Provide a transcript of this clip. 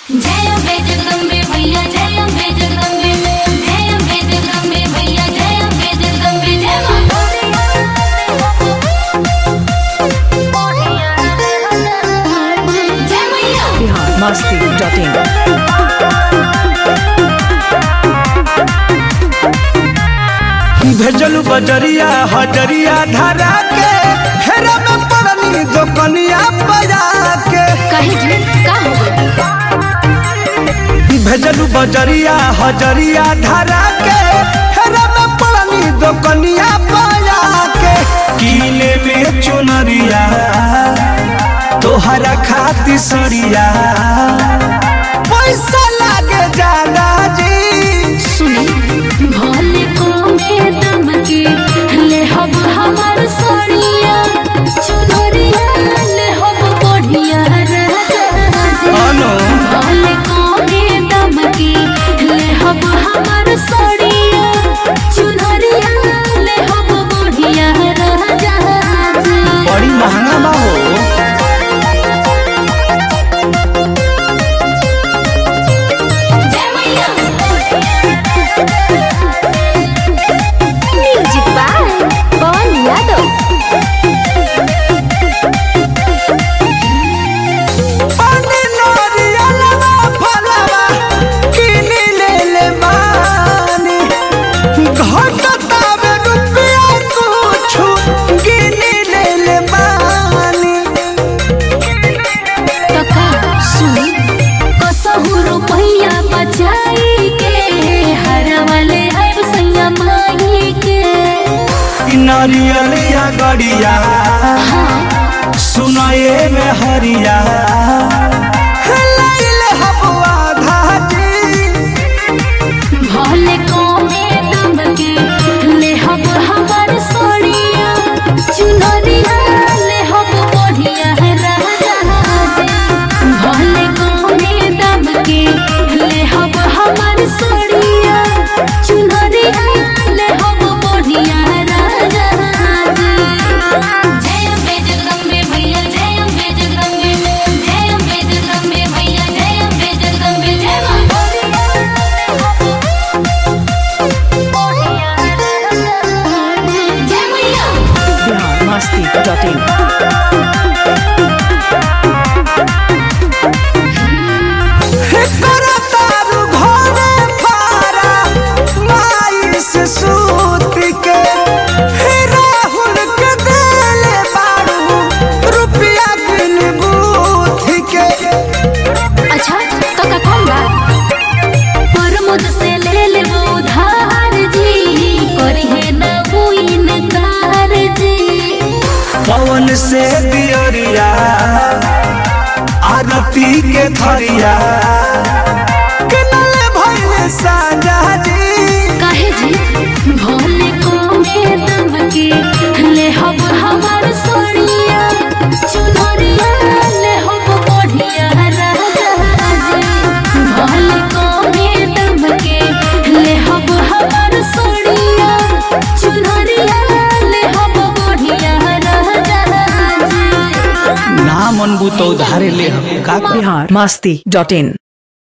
जय अम्बे जगदम्बे भैया जय अम्बे जगदम्बे जय अम्बे जगदम्बे भैया जय अम्बे जगदम्बे जय मां जय मैया बिहार मस्ती डॉट इन भेजलू बजरिया हजरिया धरा के हेरा में पड़नी दोकनिया बजा के कहे जी का हो गई भेजलू बजरिया हजरिया धरा के हेरा में पड़नी दोकनिया बजा के कीले में चुनरिया तोहरा खाती सरिया पैसा लागे ज्यादा जी सुनी भोले को में दम के ले हब हमार सोनिया चुनरिया ले हब बढ़िया राजा अनो भोले को में दम के ले हब हमार सोनिया चुनरिया ले हब बढ़िया राजा बड़ी महंगा बा हो जय मैया म्यूजिक बाय पवन यादव पानी नरियलवा फलवा किनी ले ले बानी घटतावे रुपया कुछु गिनी ले ले बानी कका सुनी कसहु रुपैया बचाई के हरा वाले आइब सैया माई के इ नरियलिया गड़िया सुनाए में हरिया लैले हबुआ धाजी भले कोमे दम के ले हब हमार सोड़िया चुनरिया ले हब बढ़िया राजा भले कोमे दम के ले हब हमार सोड़िया चुनरिया ले हब बढ़िया राजा जय अम्बे जगदम्बे भैया जय अम्बे जगदम्बे जय अम्बे जगदम्बे भैया जय अम्बे जगदम्बे जय मां जय मैया बिहार मस्ती डॉट इन करतारू घरे फारा माई से सूत के हे राहुल के देले बारू रुपया बिन बूथ के अच्छा काका कौन बा प्रमोद से ले ले वो उधार जी करी है ना वो इनकार जी पवन से दियरिया आरती के थरिया किनले भइले साजा जी काहे जी भोले को में दम के ले हब हमार सोनिया चुनरिया ले हब बढ़िया राजा जी भोले को में दम के ले हब हमार सोनिया चुनरिया ले हब बढ़िया राजा जी ना मन बुतो धारे ले हम का बिहार मस्ती डॉट इन